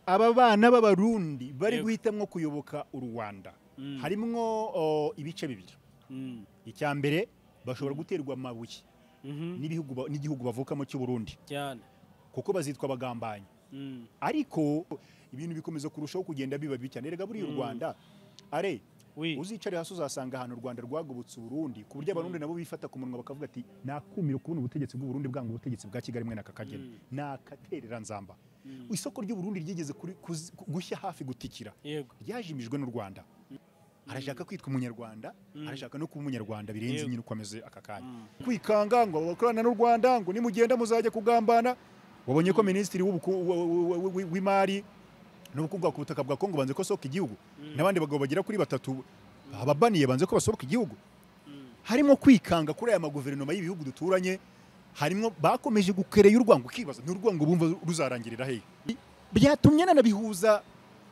aba bana b'abarundi bari Yego. guhitamwo kuyoboka u rwanda Mm. harimwo o, ibice bibiri Mm. icya mbere bashobora guterwa amabuye Mhm. n'ibihugu ba- n'igihugu bavukamo cy'u Burundi cyane kuko bazitwa abagambanyi Mm. ariko ibintu bikomeza kurushaho kugenda biba bibi cyane rega buriya u Mm. rwanda are wi uzicare hasi uzasanga ahantu u rwanda rwagobotse uburundi ku buryo abarundi nabo bifata ku munwa bakavuga ati nakumira kubona ubutegetsi bw'uburundi bwanga ubutegetsi bwa kigali mwe n'akakagena Mm. nakaterera nzamba Mm. isoko ry'uburundi ryigeze kuri- kuzi- gushya hafi gutikira yego ryajimijwe n'u rwanda arashaka kwitwa umunyarwanda arashaka no kuba umunyarwanda birenze Yego. nyine uko ameze aka kanya Mm. kwikanga ngo abakorana n'u rwanda ngo nimugenda muzajya kugambana wabonye ko minisitiri w'ubuku- wa- wa- wa- wa- w'imari n'ubukungu ku butaka bwa kongo banze ko sohoka igihugu Mm. n'abandi bagabo bagera kuri batatu ababaniye banze ko basohoka igihugu Mm. harimo kwikanga kuri aya maguverinoma y'ibihugu duturanye harimo bakomeje gukereya urwango ukibaza n'urwango bumva ruzarangirira hehe byatumye nanabihuza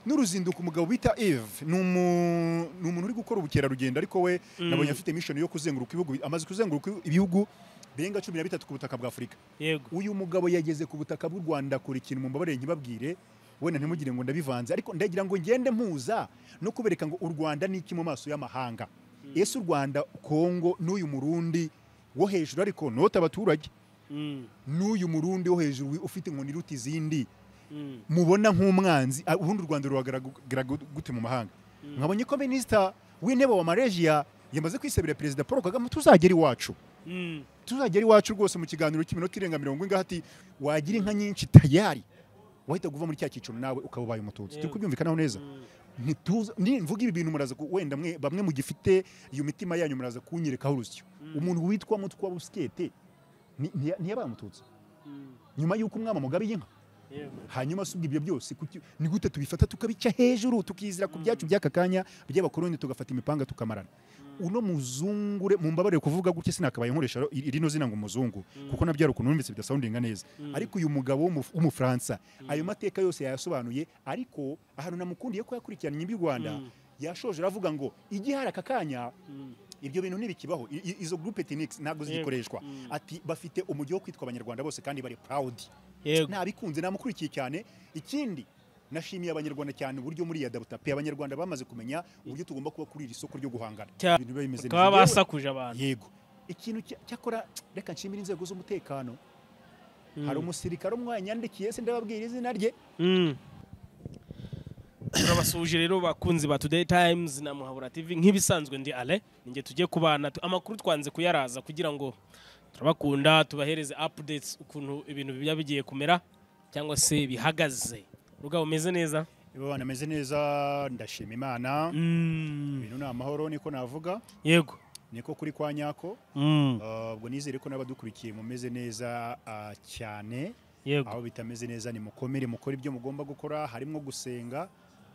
n'uruzinduko umugabo bita Eve ni umu- ni umuntu uri gukora ubukerarugendo ariko we Mm. nabonye afite mission yo kuzenguruka ibihugu bi- amaze kuzenguruka ibihugu birenga cumi na bitatu ku butaka bwa afurika yego uyu mugabo yageze ku butaka bw'u rwanda kora ikintu mumbabarire nkibabwire wenda ntimugire ngo ndabivanze ariko ndagira ngo ngende mpuza no kubereka ngo u rwanda ni iki mu maso y'amahanga ese u rwanda kongo n'uyu murundi wo hejuru ariko note abaturage Mm. n'uyu murundi wo hejuru wi- ufite inkoni iruta izindi Mm. mubona nk'umwanzi ah, ubundi u rwanda ruhagaragara gu- gute mu mahanga Mm. nkabonye ko minisita w'intebe wa malaysia yamaze kwisabira perezida paul kagame tuzagera iwacu Mm. tuzagera iwacu rwose mu kiganiro cy'iminota irenga mirongo ingahe ati wagira inka nyinshi tayari wahita guva muri cya cyiciro nawe ukaba ubaye umututsi turi Yewe. kubyumvikanaho neza Mm. ntituza nimvuga ibi bintu muraza ku- wenda mwe bamwe mugifite iyo mitima yanyu muraza kunyerekaho urusyo Mm. umuntu witwa mutwa busikete ni- ntiya- ntiyabaye umututsi Mm. nyuma y'uko umwami amugabiye inka yego hanyuma si ubwo ibyo byose kuki- ni gute tubifata tukabica hejuru tukizira ku byacu by'aka kanya by'abakoloni tugafata imipanga tukamarana uno muzungure mumbabarire kuvuga gutya sinakabaye nkoresha ri- rino zina ngo umuzungu kuko nabyo hari ukuntu numvise bidasoundinga neza ariko uyu mugabo w'umu- w'umufaransa ayo mateka yose yayasobanuye ariko ahantu namukundiye ko yakurikiranye iby'u rwanda Mm. yashoje aravuga ngo igihari aka kanya Mm. ibyo bintu ntibikibaho I- i- izo groupe ethnics ntabwo Yego. zigikoreshwa Mm. ati bafite umujyi wo kwitwa abanyarwanda bose kandi bari proud yego nabikunze namukurikiye cyane ikindi nashimiye abanyarwanda cyane uburyo muri yadabuta pe abanyarwanda bamaze kumenya uburyo tugomba kuba kuri iri soko ryo guhangana Cya- ibintu biba bimeze bakaba neza basakuje Yewe, abantu yego ikintu cya- cyakora reka nshimire inzego z'umutekano hari umusirikare umwe wanyandikiye se ndababwira izina rye Mm. turabasuhuje rero bakunzi ba today times na muhabura tv nk'ibisanzwe ndi ale ninjye tujye kubana Tu- amakuru twanze kuyaraza kugira ngo turabakunda tubahereze updates ukuntu ibintu biba bigiye kumera cyangwa se bihagaze rugabo umeze neza baba ameze neza ndashima imana ibintu ni amahoro niko navuga yego niko kuri kwa nyako Mm. Uh, ubwo nizere ko n'abadukurikiye mumeze neza uh, cyane yego aho bitameze neza ni mukomere mukore ibyo mugomba gukora harimo gusenga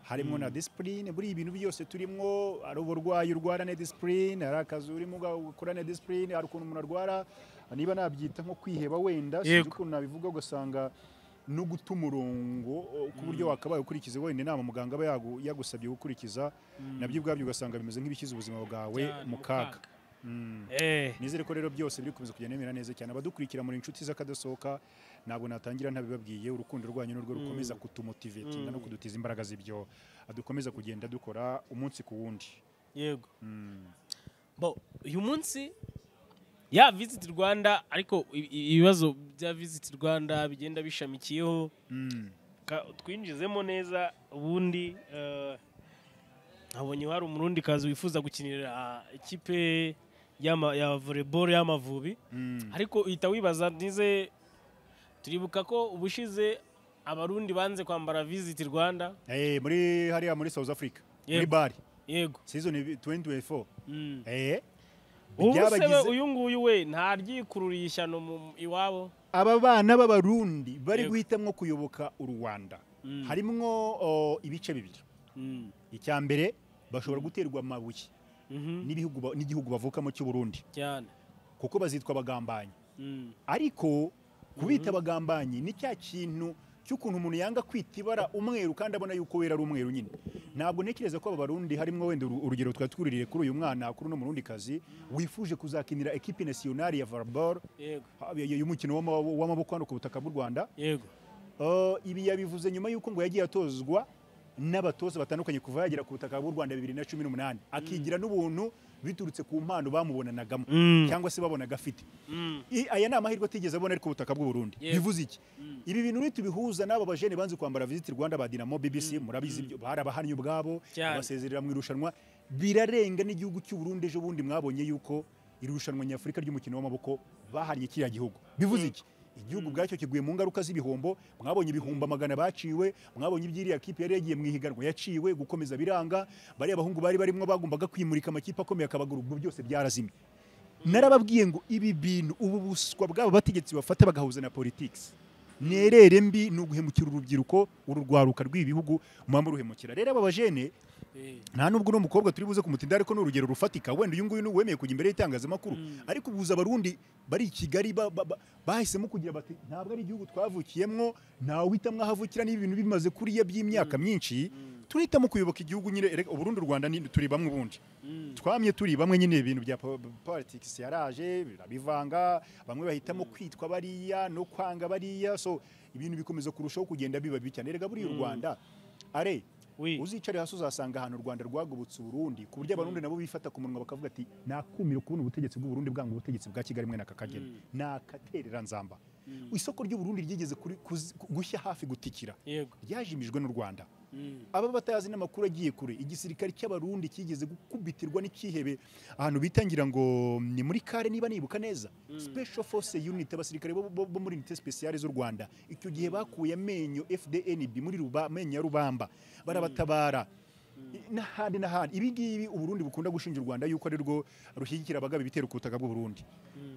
harimo na disipurine buriya ibintu byose turimo ari uburwayi urwarane disipurine hari akazi urimo ukorane disipurine hari ukuntu umuntu arwara niba nabyita nko kwiheba wenda sinzi Yego. ukuntu nabivuga ugasanga no guta umurongo o, ku buryo wakabaye ukurikiza wenda inama muganga aba yagu- yagusabye gukurikiza nabyo ubwabyo ugasanga bimeze nk'ibishyize ubuzima bwawe Cyane, mu mu kaga kaga. Mm. Eh. nizere ko rero byose biri gukomeza kugenda bimera neza cyane abadukurikira muri inshuti z'akadosohoka ntabwo natangira ntabibabwiye urukundo rwanyu nirwo rukomeza kutumotivetinga no kudutiza imbaraga z'ibyo dukomeza kugenda dukora umunsi ku wundi yego Mm. bo uyu munsi ya visit rwanda ariko i- i- ibibazo bya visit rwanda bigenda bishamikiyeho Mm. Ka- twinjizemo neza ubundi eh, nabonye hari umurundi kazi wifuza gukinira ikipe y'ama- ya volleyball y'amavubi Mm. ariko uhita wibaza nize turibuka ko ubushize abarundi banze kwambara visit rwanda Eh, muri hariya muri south africa muri Yego. bari yego season 2024 Mm. Eh, ubu se we byabagize- uyu nguyu we ntaryikururiye ishyano mu- iwabo aba bana b'abarundi bari Yego. guhitamwo kuyoboka u rwanda Mm. harimwo o, ibice bibiri Mm. icya mbere bashobora guterwa amabuye Mhm. n'ibihugu ba- n'igihugu bavukamo cy'u burundi cyane kuko bazitwa abagambanyi Mm. ariko kubita abagambanyi ni cya kintu cy'ukuntu umuntu yanga kwita ibara umweru kandi abona yuko wera ari umweru nyine ntabwo ntekereza ko aba barundi harimo wenda uru- urugero twari twuririye kuri uyu mwana kuri uno murundikazi wifuje kuzakinira ekipi nasiyonari ya volleyball yego ha- y- y- y'umukino w'ama- w'amaboko hano ku butaka bw'u rwanda yego Uh, ibi yabivuze nyuma y'uko ngo yagiye atozwa n'abatoza batandukanye kuva yagera ku butaka bw'u Rwanda 2018 akigira n'ubuntu biturutse ku mpano bamubonanagamo Mm. cyangwa se babonaga afite Mm. I- aya ni amahirwe atigeze abona ari ku butaka bw'u Burundi Yes. bivuze iki ibi bintu nitubihuza n'aba bajene banze kwambara visit Rwanda ba Dynamo BBC murabizi ibyo bari abahannye ubwabo Cyane. abasezerera mu irushanwa birarenga n'igihugu cy'u Burundi ejo bundi mwabonye yuko irushanwa nyafurika ry'umukino w'amaboko bahannye kiriya gihugu bivuze iki igihugu ubwacyo kiguye mu ngaruka z'ibihombo mwabonye ibihumbi amagana baciwe mwabonye iby'iriya kipe yari yagiye mu ihiganwa yaciwe gukomeza biranga bariya bahungu bari barimo bagombaga kwimurika amakipe akomeye akabagura ubwo byose byarazimye narababwiye ngo ibi bintu ubu buswa bw'aba bategetsi bafata bagahuza na politics nerere mbi ni uguhemukira urubyiruko uru rwaruka rw'ibi bihugu mwaba ruhemukira rero aba bajene Eh. nta nubwo uno mukobwa turi buze kumutinda ariko ni urugero rufatika wenda uyu nguyu ni uwemeye kujya imbere y'itangazamakuru ariko ubuza abarundi bari i kigali ba- ba- ba- bahisemo kugira bati ntabwo ari igihugu twavukiyemo ntawe uhitamo aho avukira niba ibintu bimaze kuriya by'imyaka myinshi turihitamo kuyoboka igihugu nyine erega uburundi u rwanda ni- turi bamwe ubundi Mm. twamye turi bamwe nyine ibintu bya po- politics yaraje birabivanga bamwe bahitamo kwitwa bariya no kwanga bariya so ibintu bikomeza kurushaho kugenda biba bibi cyane erega buriya u rwanda are Oui. uzicare hasi uzasanga ahantu u rwanda rwagobotse uburundi ku buryo abarundi nabo bifata ku munwa bakavuga ati nakumira kubona ubutegetsi bw'uburundi bwanga ubutegetsi bwa kigali mwe nakakagena ni akaterera nzamba isoko ry'uburundi ryigeze kuri- kuzi- gushya hafi gutikira Yego. ryajimijwe n'u rwanda Mm. aba batayazi n'amakuru agiye kure igisirikare cy'abarundi kigeze gukubitirwa n'ikihebe ahantu bitangira ngo ni muri kare niba nibuka neza special force unit abasirikare bo, bo, bo muri unité speciale z'u rwanda icyo gihe bakuye amenyo fdnb muri ruba, amenyo ya rubamba barabatabara I- n'ahandi n'ahandi ibi ngibi uburundi bukunda gushinja u rwanda yuko ari rwo rushyigikira abagaba ibitero ku butaka bw'uburundi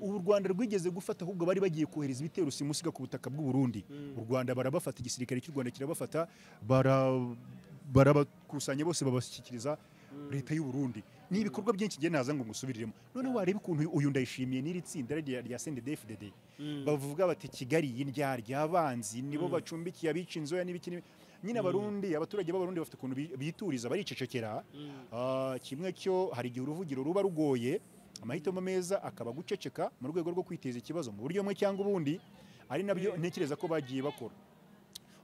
ubu u rwanda rwigeze gufata ahubwo bari bagiye kohereza ibitero simusiga ku butaka bw'uburundi u rwanda barabafata igisirikare cy'u rwanda kirabafata bara- barabakusanya bose babashyikiriza leta y'u Burundi ni ibikorwa byinshi ngiye naza ngo ngusubiriremo noneho wareba ukuntu uyu ndayishimiye n'iri tsinda rya rya CNDD-FDD bavuga bati Kigali y'indyarya abanzi nibo bacumbikiye abica inzoya n'ibiki n'ibi." nyine abarundi abaturage b'abarundi bafite ukuntu bi- bituriza baricecekera Ah, kimwe cyo hari igihe uruvugiro ruba rugoye amahitamo meza akaba guceceka mu rwego rwo kwiteza ikibazo mu buryo bumwe cyangwa ubundi ari nabyo ntekereza ko bagiye bakora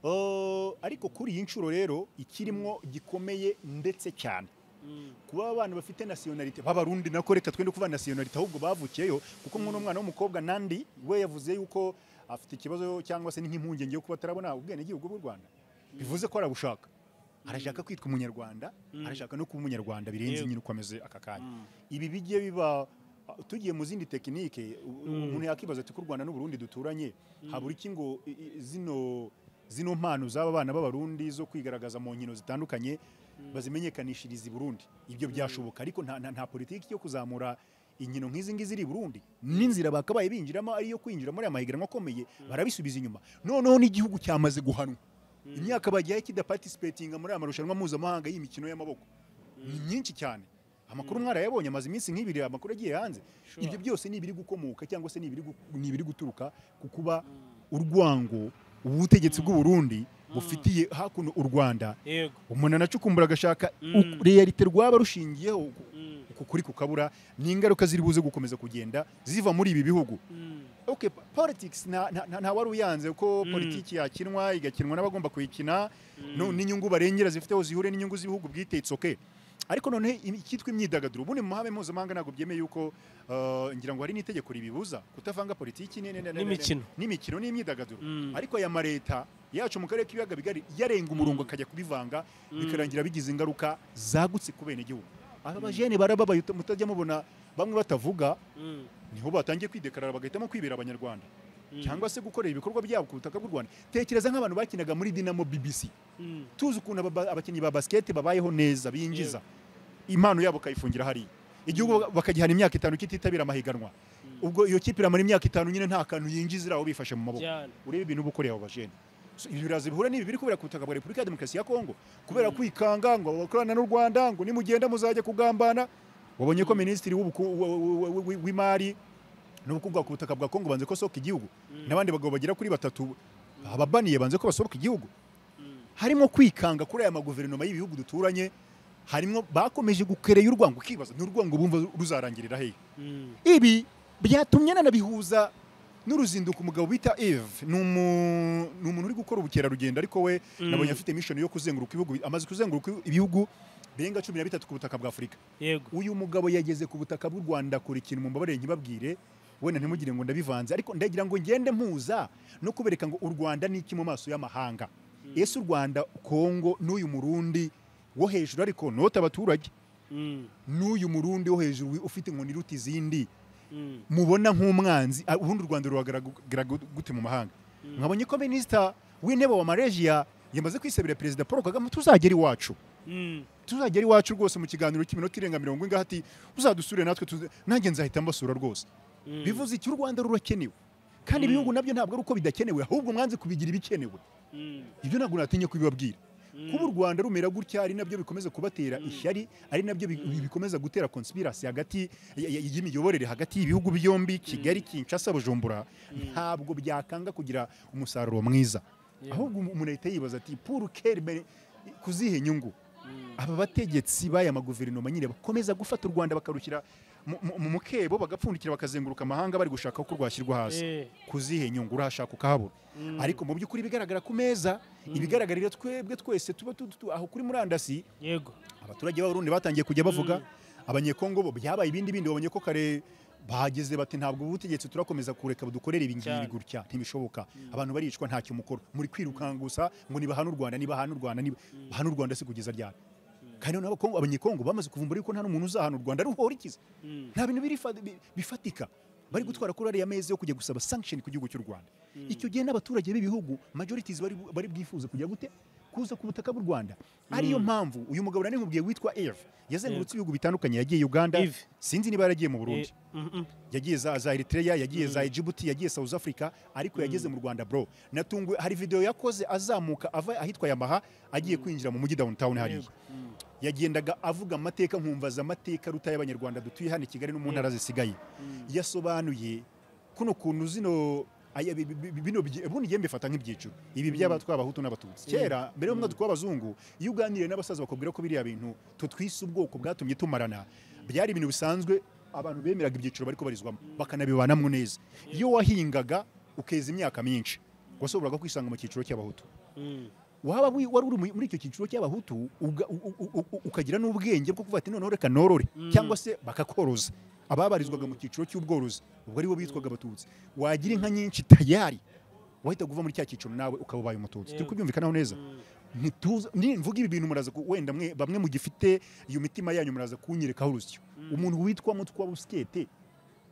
Oh, ariko kuri iyi nshuro rero ikirimo gikomeye ndetse cyane kuba abana bafite nasiyonalite b'abarundi nako reka twende kuva nasiyonalite ahubwo bavukiyeyo kuko nk'uno mwana w'umukobwa nandi we yavuze yuko afite ikibazo cyangwa se ni nk'impungenge yo kuba atarabona ubwenegihugu bw'u rwanda bivuze ko arabushaka arashaka kwitwa umunyarwanda arashaka no kuba umunyarwanda birenze Yego. nyine uko ameze aka kanya ibi bijye biba tugiye mu zindi tekinike u- umuntu yakibaza ati ko u rwanda n'u burundi duturanye habura iki ngo i- i- zino zino mpano z'aba bana b'abarundi zo kwigaragaza mu nkino zitandukanye bazimenyekanishiriza i burundi ibyo byashoboka ariko nta, nta, nta politiki yo kuzamura inkino nk'izi ngizi ziri i burundi n'inzira bakabaye binjiramo ariyo kwinjira muri aya mahiganwa akomeye barabisubiza inyuma noneho n'igihugu cyamaze guhanwa imyaka bagiye kidaparticipatinga muri aya marushanwa mpuzamahanga y'imikino y'amaboko ni myinshi cyane amakuru mwarayabonye amaze iminsi nk'ibiri amakuru agiye hanze Sure. ibyo byose ni ibiri gukomoka cyangwa se ni ibiri gu- ni ibiri guturuka ku kuba urwango ubutegetsi bw'u Burundi bufitiye hakuno u Rwanda Yego. umuntu anacukumbura agashaka Mm. realite rwaba rushingiyeho ku- Mm. ku kuri kukabura ni ingaruka ziri buze gukomeza kugenda ziva muri ibi bihugu Mm. okay po- politics nta nta- nta- nta wari uyanze ko Mm. politiki yakinwa igakinwa n'abagomba kuyikina no- n'inyungu barengera zifiteho zihure n'inyungu z'ibihugu bwitetse okay ariko noneho im- icyitwa imyidagaduro ubundi mu mahame mpuzamahanga ntabwo byemeye yuko uh, ngira ngo hari n'itegeko ribibuza kutavanga politiki ni- ni- ni- ni- N'imikino. n'imikino n'imyidagaduro Mm. ariko aya mareta yacu mu karere k'ibiyaga bigari yarenga umurongo akajya kubivanga bikarangira bigize ingaruka zagutse ku benegihugu aba bajene barababaye uta- mutajya mubona bamwe batavuga Mm. niho batangiye kwidekarara bagahitamo kwibera abanyarwanda Mm. cyangwa se gukorera ibikorwa byabo ku butaka bw'u rwanda tekereza nk'abantu bakinaga muri dinamo bbc Mm. tuzi ukuntu aba- ba- abakinnyi ba basiketi babayeho neza binjiza impano yabo kayifungira hariya igihugu baka- bakagihana imyaka itanu kititabira amahiganwa ubwo iyo kipe iramara imyaka itanu nyine nta kantu yinjiza iraho bifashe mu maboko Cyane. urebe ibintu uba ukoreye abo bajene So, ibi biraza bihura n'ibi biri kubera ku butaka bwa repubulika ya demokarasi ya kongo kubera kwikanga ngo abakorana n'u rwanda ngo nimugenda muzajya kugambana wabonye ko minisitiri w'ubuku- wa- wa- wa- wa- w'imari n'ubukungu ku butaka bwa kongo banze ko sohoka igihugu n'abandi bagabo bagera kuri batatu ababaniye banze ko basohoka igihugu harimo kwikanga kuri aya maguverinoma y'ibihugu duturanye harimo bakomeje gukereye urwango ukibaza ni urwango bumva ruzarangirira hehe Mm. ibi byatumye nanabihuza n'uruzinduko umugabo bita eve ni umu- ni umuntu uri gukora ubukerarugendo ariko we nabonye afite mishoni yo kuzenguruka ibihugu bi- amaze kuzenguruka ibihugu birenga cumi na bitatu ku butaka bwa afurika yego uyu mugabo yageze ku butaka bw'u rwanda kure ikintu mumbabarire nkibabwire wenda ntimugire ngo ndabivanze ariko ndagira ngo ngende mpuza no kubereka ngo u rwanda ni iki mu maso y'amahanga ese u rwanda kongo n'uyu murundi wo hejuru ariko nota abaturage Mm, n'uyu murundi wo hejuru wi- ufite inkoni iruta izindi mm, mubona nk'umwanzi ah, ubundi u rwanda ruhagaragara gu- gute mu mahanga nkabonye ko minisita w'intebe wa malaysia yamaze kwisabira perezida paul kagame tuzagera iwacu mm. tuzagera iwacu rwose mu kiganiro cy'iminota irenga mirongo ingahe ati uzadusure natwe tuze-" nanjye nzahita mbasura rwose bivuze iki u rwanda rurakenewe kandi ibihugu nabyo ntabwo ari uko bidakenewe ahubwo mwanze kubigira ibikenewe Mm, ibyo ntabwo natinye kubibabwira kuba u rwanda rumera gutya ari nabyo bikomeza kubatera ishyari ari nabyo bi- bi- bikomeza gutera konspirasi hagati y- y- y'imiyoborere hagati y'ibihugu byombi kigali kinshasa bujumbura ntabwo byakanga kugira umusaruro mwiza Yeah. ahubwo umu- umuntu ahita yibaza ati pour quelle bene- kuzihe nyungu mm. aba bategetsi b'aya maguverinoma nyine bakomeza gufata u rwanda bakarukira mu- mu- mu mukebo bagapfundikira bakazenguruka amahanga bari gushaka uko rwashyirwa hasi Eh, kuzihe nyungu urahashaka ukahabura mm, ariko mu by'ukuri ibigaragara ku meza ibigaragarira twebwe twese tuba tu- tu- aho kuri murandasi yego abaturage b'abarundi batangiye kujya bavuga abanyekongo bo byabaye ibindi bindi babonye ko kare bahageze bati ntabwo ubutegetsi turakomeza kureka budukorera ibi ngibi Cyane. gutya ntibishoboka abantu baricwa ntacyo mukoro muri kwirukanka gusa ngo nibahane u rwanda nibahane u rwanda niba- bahane u rwanda se kugeza ryari kandi noneho abakongo abanyekongo bamaze kuvumbura yuko nta n'umuntu uzahana u rwanda ruhora ikiza Mm. nta bintu birifa- bi- bifatika bari gutwara kuri ariya mezi yo kujya gusaba sanction ku gihugu cy'u rwanda icyo gihe n'abaturage b'ibihugu majorities bari, bari bwifuza kujya gute kuza ku butaka bw'u rwanda ariyo mpamvu uyu mugabo nari nkubwiye witwa eve yazengurutse ibihugu bitandukanye yagiye uganda Eve. sinzi niba yaragiye mu burundi Eh, mm, mm. yagiye za, za Eritrea yagiye za Djibouti yagiye South Africa ariko yageze mu Rwanda bro natunguwe hari video yakoze azamuka ava ahitwa Yamaha agiye kwinjira mu mujyi downtown hariya yagendaga avuga amateka nkumvaza amateka ruta y'abanyarwanda dutuye hano i Kigali no mu ntara zisigaye yasobanuye kuno kuntu zino aya- bi- bi- bi- bino byi- ubundi ngiye mbifata nk'ibyiciro ibi byaba tw'abahutu n'abatutsi kera mbere y'umwaduko w'abazungu iyo uganiriye n'abasaza bakubwira ko biriya bintu tutwise ubwoko bwatumye tumarana byari ibintu bisanzwe abantu bemeraga ibyiciro bariko barizwamo bakanabibanamo neza iyo wahingaga ukeza imyaka myinshi washoboraga kwisanga mu cyiciro cy'abahutu Mm. waba wi- wari uri mu- muri icyo cyiciro cy'abahutu uga- u- u- u- ukagira n'ubwenge bwo kuvuga ati noneho reka norore cyangwa se bakakoroza ababarizwaga mu cyiciro cy'ubworozi ubwo ari bo bitwaga abatutsi wagira inka nyinshi tayari wahita guva muri cya cyiciro nawe ukaba ubaye umututsi turi kubyumvikanaho neza Ntituza- nimvuga ibi bintu muraza ku- wenda mwe- bamwe mu gifite iyo mitima yanyu muraza kunyerekaho urusyo umuntu witwa mutwa busikete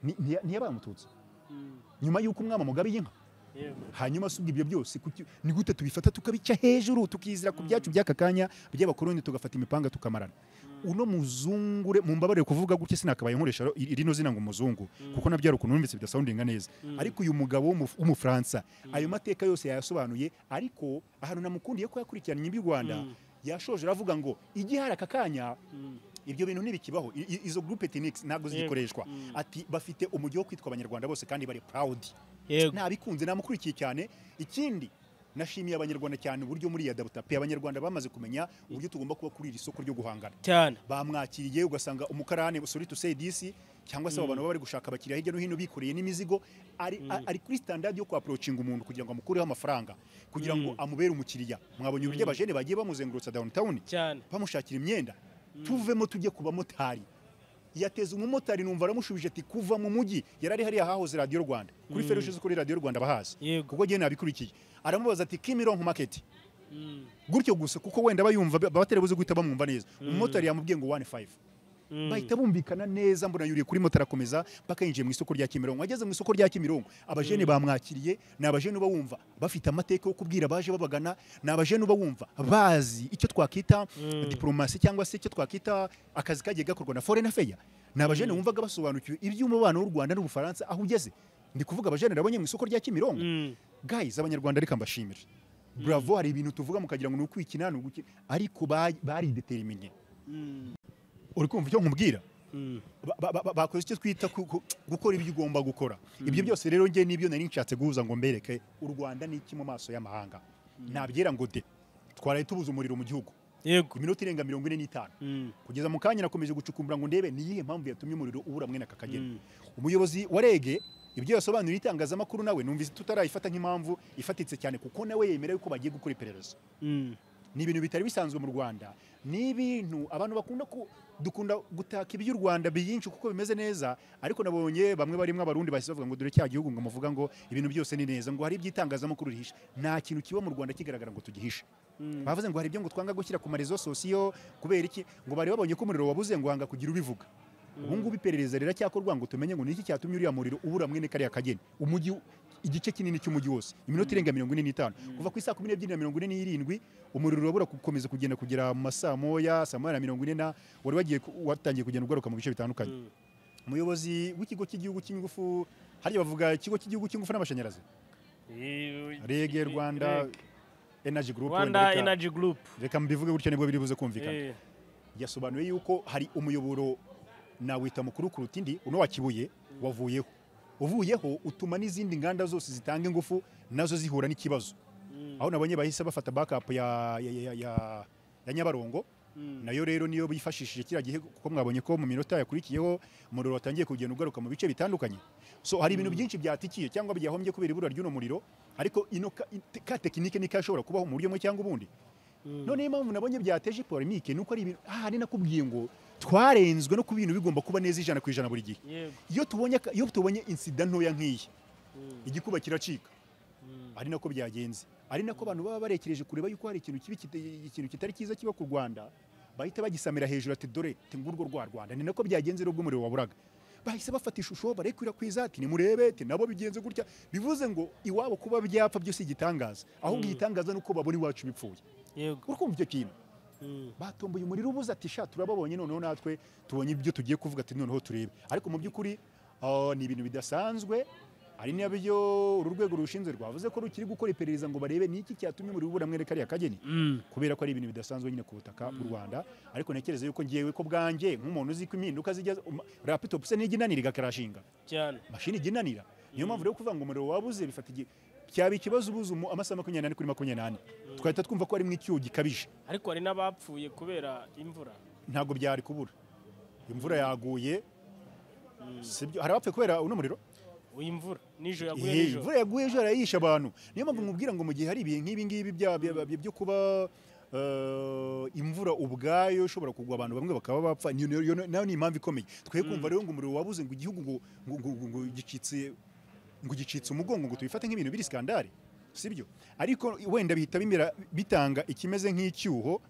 ni- ntiya- ntiyabaye umututsi Mm. nyuma y'uko umwami amugabiye inka yego hanyuma asubwa ibyo byose kuki- ni gute tubifata tukabica hejuru tukizira ku byacu by'aka kanya by'abakoroni tugafata imipanga tukamarana uno muzungure mumbabarire kuvuga gutya sinakabaye nkoresha ro- i- rino zina ngo umuzungu kuko nabyo hari ukuntu numvise bidasoundinga neza ariko uyu mugabo w'umu- w'umufaransa ayo mateka yose yayasobanuye ariko ahantu namukundiye ko yakurikiranye iby'u rwanda yashoje aravuga ngo igihari aka kanya Mm. ibyo bintu ntibikibaho I- i- izo groupe techniques ntabwo Yego. zigikoreshwa Mm. ati bafite umujyi wo kwitwa abanyarwanda bose kandi bari proud yego nabikunze namukurikiye cyane ikindi nashimiye abanyarwanda cyane uburyo muri yadabota pe abanyarwanda bamaze kumenya uburyo tugomba kuba kuri iri soko ryo guhangana cyane bamwakiriye ugasanga umukarani sorry to say this cyangwa se abo bantu baba bari gushaka abakiriya hirya no hino bikoreye n'imizigo ari, a- ari kuri standard yo kwaprocinga umuntu kugira ngo amukureho amafaranga kugira ngo amubere umukiriya mwabonye uburyo abajene bagiye bamuzengurutsa downtown cyane bamushakira imyenda tuvemo tujye ku bamotari yateze umumotari numva aramushubije ati kuva mu mujyi yari ari hariya hahoze radiyo rwanda kuri mm. ferushe kuri radiyo rwanda bahazi Yego. kuko njyewe nabikurikiye aramubaza ati kimironko market Mm. gutyo gusa kuko wenda bayumva abatari buze guhita bamwumva neza umumotari yamubwiye ngo 15 Mm. bahita bumvikana neza mbona yuriye kuri moto arakomeza mpaka yinjiye mu isoko rya Kimironko ageze mu isoko rya Kimironko abajene bamwakiriye ni abajene uba wumva bafite amateka yo kubwira abaje babagana ni abajene uba wumva bazi icyo twakita diplomasi cyangwa se icyo twakita akazi kagiye gakorwa na foreign affair ni abajene wumvaga basobanukiwe iby'umubano w'u Rwanda n'Ubufaransa aho ugeze ndi kuvuga abajene nabonye mu isoko rya Kimironko Mm. guys abanyarwanda reka mbashimire bravo hari ibintu tuvuga mukagira ngo ni ukwikina ni ugukina ariko ba- barideteriminé Mm. uri kumva icyo nkubwira Mm. Ba- ba- ba- bakoze icyo twita ku- ku- gukora ibyo ugomba gukora ibyo byose rero njye nibyo nari nshatse guhuza ngo mbereke u rwanda ni iki mu maso y'amahanga nabyera ngo de twaraye tubuze umuriro mu gihugu yego ku minota irenga mirongo ine n'itanu Mm. kugeza mu kanya nakomeje gucukumbura ngo ndebe ni iyihe mpamvu yatumye umuriro ubura mwene aka kageni umuyobozi wa rege ibyo yasobanuriye itangazamakuru nawe numvise tutarayifata nk'impamvu ifatitse cyane kuko nawe yemerewe ko bagiye gukora iperereza Mm. ni ibintu bitari bisanzwe mu rwanda ni ibintu abantu bakunda ku- dukunda gutaka iby'u rwanda byinshi kuko bimeze neza ariko nabonye bamwe barimo abarundi bahise bavuga ngo dore cya gihugu ngo muvuga ngo ibintu byose ni neza ngo hari iby'itangazamakuru rihisha nta kintu kiba mu rwanda kigaragara ngo tugihishe Mm. bavuze ngo hari ibyo ngo twanga gushyira ku marezo sosiyo kubera iki ngo bari babonye ko umuriro wabuze ngo hanga kugira ubivuga ubu ngubu iperereza riracyakorwa ngo tumenye ngo niki cyatumye uriya muriro ubura mwene kariya kageni umujyi igice kinini cy'umujyi wose iminota irenga mirongo ine n'itanu kuva ku isaa kumi n'ebyiri na mirongo ine n'irindwi umuriro urabura gukomeza kugenda kugera mu masaa moya saa moya na mirongo ine na wari wagiye ku- watangiye kugenda ugaruka mu bice bitandukanye Mm. umuyobozi w'ikigo cy'igihugu cy'ingufu hariya bavuga ikigo cy'igihugu cy'ingufu n'amashanyarazi Eh, reg rwanda Reg. energy group wenda Rwanda reka- Energy Group. reka mbivuge gutyo nibwo biri buze kumvikana Eh, yasobanuye yuko hari umuyoboro nawita mukuru kuruta indi uno wa kibuye wavuyeho uvuyeho utuma n'izindi nganda zose zitanga ingufu nazo zihura n'ikibazo Mm. aho nabonye bahise bafata backup ya, ya, ya, ya, ya, ya nyabarongo Mm. nayo rero niyo bifashishije kiriya gihe kuko mwabonye ko mu minota yakurikiyeho umuriro watangiye kugenda ugaruka mu bice bitandukanye so hari ibintu byinshi byatikiye cyangwa byahombye kubera ibura ry'uno muriro ariko ino ka, ka tekinike ni kashobora kubaho mu buryo bumwe cyangwa ubundi Mm. noneho impamvu nabonye byateje polemike ni uko ari ibintu aha ni nakubwiye ngo twarenzwe no ku bintu bigomba kuba neza ijana ku ijana buri gihe Yego. iyo tubonye aka- iyo tubonye insida ntoya nk'iyi Mm. igikuba kiracika Mm. ari nako byagenze ari nako abantu baba barekereje kureba yuko hari ikintu kibi kita- ikintu kitari cyiza kiba ku rwanda bahita bagisamira hejuru ati dore ati ngurwo rwa rwanda ni nako byagenze rero ubwo umuriro waburaga bahise bafata ishusho barekwirakwiza ati nimurebe ati nabo bigenze gutya bivuze ngo iwabo kuba byapfa byose igitangaza ahubwo Mm. igitangaza ni uko babona iwacu bipfuye Yego. urumva icyo kintu Mm. batomboye umuriro ubuze ati sha turababonye noneho natwe tubonye ibyo tugiye kuvuga ati noneho turebe ariko mu by'ukuri ah, ni ibintu bidasanzwe ari nabyo uru rwego rushinzwe rwavuze ko rukiri gukora iperereza ngo barebe ni iki cyatumye umuriro ubura mwene kariya kageni Mm. kubera ko ari ibintu bidasanzwe nyine ku butaka bw'u Rwanda ariko ntekereza yuko ngewe ko bwanjye nk'umuntu uzi ko impinduka zijya um, laptop se nijya inanira igakarashinga Cyane. mashini ijya inanira niyo mpamvu rero kuvuga ngo umuriro wabuze bifata igihe cyaba ikibazo ubuze umu- amasaha makumyabiri n'ane kuri makumyabiri n'ane twahita twumva ko harimo icyuho gikabije Ariko hari n'abapfuye kubera imvura. ntabwo byari kubura imvura yaguye sibyo hari abapfuye kubera uno muriro Uyu imvura nijoro yaguye Eh, nijoro. imvura yaguye ejo yarayisha abantu niyo mpamvu nkubwira ngo mu gihe hari ibihe nk'ibi ngibi bya- bya- bya- byo kuba eh, imvura ubwayo ishobora kugwa abantu bamwe bakaba bapfa niyo- niyo- niyo- nayo ni impamvu ikomeye twe kumva rero ngo umuriro wabuze ngo igihugu ngo ngo- ngo- ngo gicitse ngo gicitse umugongo ngo tubifate nk'ibintu biri skandale sibyo ariko wenda bihita bimera bitanga ikimeze nk'icyuho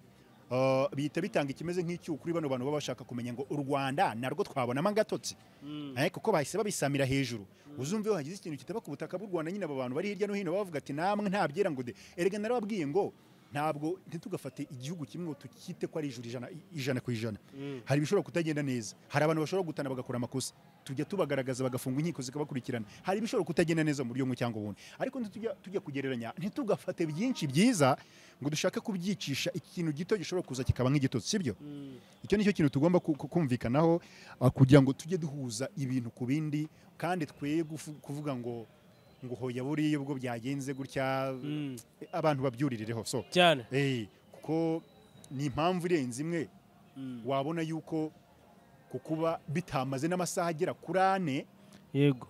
eh, bihita bitanga ikimeze nk'icyuho kuri bano bantu baba bashaka kumenya ngo u Rwanda narwo twabonamo agatotsi Mm. Eh, kuko bahise babisamira hejuru uzumve iyo hagize ikintu kitaba ku butaka bw'u rwanda nyine aba bantu bari hirya no hino bavuga ati namwe ntabyera ngo de erega narababwiye ngo ntabwo ntitugafate igihugu kimwe ngo tukite ko ari ijuru ijana, ijana ku ijana Mm. hari ibishobora kutagenda neza hari abantu bashobora gutana bagakora amakosa tujya tubagaragaza bagafunga inkiko zikabakurikirana hari ibishobora kutagenda neza mu buryo bumwe cyangwa ubundi ariko ntitujya tujya kugereranya ntitugafate byinshi byiza ngo dushake kubyicisha ikintu gito gishobora kuza kikaba nk'igitotsi sibyo Mm. icyo nicyo kintu tugomba ku- ku- kumvikanaho ah, kugira ngo tujye duhuza ibintu ku bindi kandi twe gufu- kuvuga ngo ngo hoya buriya ubwo byagenze gutya Mm. abantu babyuririreho so Cyane. eh, kuko ni impamvu irenze imwe Mm. wabona yuko ku kuba bitamaze n'amasaha agera kuri ane Yego.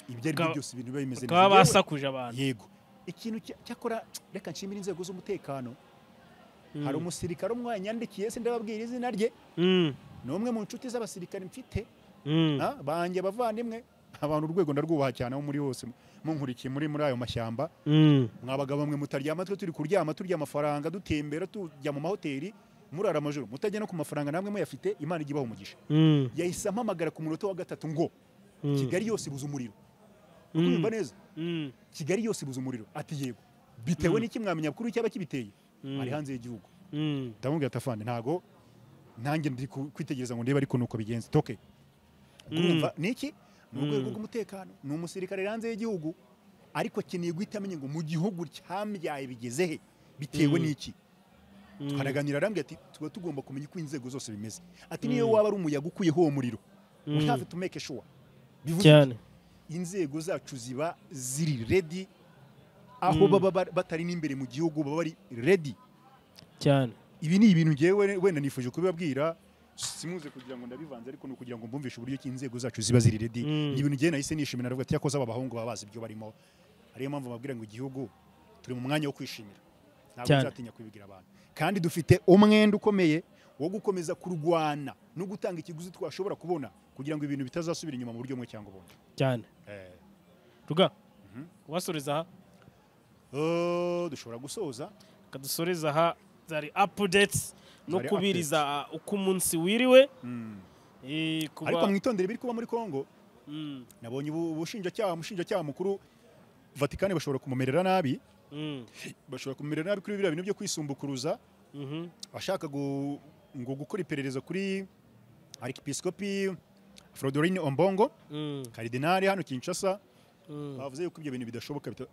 ibyo ari byo Bakaba- byose ibintu biba bimeze Bakaba Yewe- basakuje abantu. yego ikintu cya- cyakora reka nshimire inzego z'umutekano Mm. hari umusirikare umwe wanyandikiye se ndababwira izina rye Mm. ni umwe mu nshuti z'abasirikare mfite Mm. Ah, banjye bavandimwe abantu urwego ndarwubaha cyane aho muri hose munkurikiye muri muri ayo mashyamba Mm. mwabagabo mwe mutaryama twe turi kuryama turya amafaranga dutembera tujya mu mahoteli murara amajoro mutajya no ku mafaranga namwe muyafite imana ijya ibaha umugisha Mm. yahise ampamagara ku munota wa gatatu ngo Mm. kigali yose ibuze umuriro Mm. kumva neza Mm. kigali yose ibuze umuriro ati yego bitewe Mm. n'iki mwamenya kuri cyaba kibiteye Mm. ari hanze y'igihugu Mm. ndamubwira ati afande ntago nanjye ndi ku- kwitegereza ngo ndebe ariko nuko bigenze toke Mm. urumva niki ni urwego Mm. rw'umutekano ni umusirikare hanze y'igihugu ariko akeneye guhita amenya ngo mu gihugu cyambyaye bigeze he bitewe Mm. n'iki Mm. twaraganira arambwira ati tuba tugomba kumenya uko inzego zose bimeze ati niyo Mm. waba ari umuyaga ukuyeho uwo muriro Mm. we have to make sure bivuze Cyane. inzego zacu ziba ziri ready aho Mm. baba bar- batari n'imbere mu gihugu baba bari ready Cyane. ibi ni ibintu ngewe wenda nifuje kubibabwira simuze kugira ngo ndabivanze ariko ni ukugira ngo mbumvishe uburyo ki inzego zacu ziba ziri redi Mm. ni ibintu igihe nahise nishimira navuga ati yakoze aba bahungu baba bazi ibyo barimo ariyo mpamvu babwira ngo igihugu turi mu mwanya wo kwishimira ntabwo Cyane. nzatinya kubigira abantu kandi dufite umwenda ukomeye wo gukomeza kurwana no gutanga ikiguzi twashobora kubona kugira ngo ibintu bitazasubira inyuma mu buryo bumwe cyangwa ubundi cyane Eh. ruga kubasoreza aha Oh, dushobora gusoza kadusoreza aha zari apudetsi no Zari kubiriza uko umunsi wiriwe Eh, kuba- ariko mwitondere ibiri kuba muri kongo Mm, nabonye ubu- ubushinjacyaha umushinjacyaha mukuru vatikani bashobora kumumerera nabi mm, bashobora kumumerera nabi kuri biriya bintu byo kwisumbukuruza mhm, ashaka gu- ngo gukora iperereza kuri arkipisikopi Frodoline Ombongo mm, karidinali hano Kinshasa mm, bavuze yuko ibyo bintu bidashoboka bita-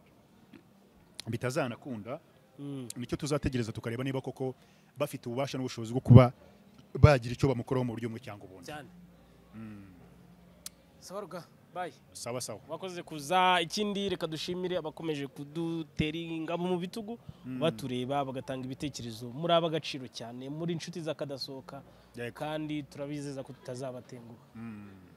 bitazanakunda mm. nicyo tuzategereza tukareba niba koko bafite ububasha n'ubushobozi bwo kuba bagira icyo bamukoraho mu buryo bumwe cyangwa ubundi cyane sawa ruga bayi sawa sawa wakoze kuza ikindi reka dushimire abakomeje kudutera ingabo mu bitugu batureba bagatanga ibitekerezo muri ab'agaciro cyane muri inshuti za kadasohoka Yego. kandi turabizeza ko tutazabatenguha Mm.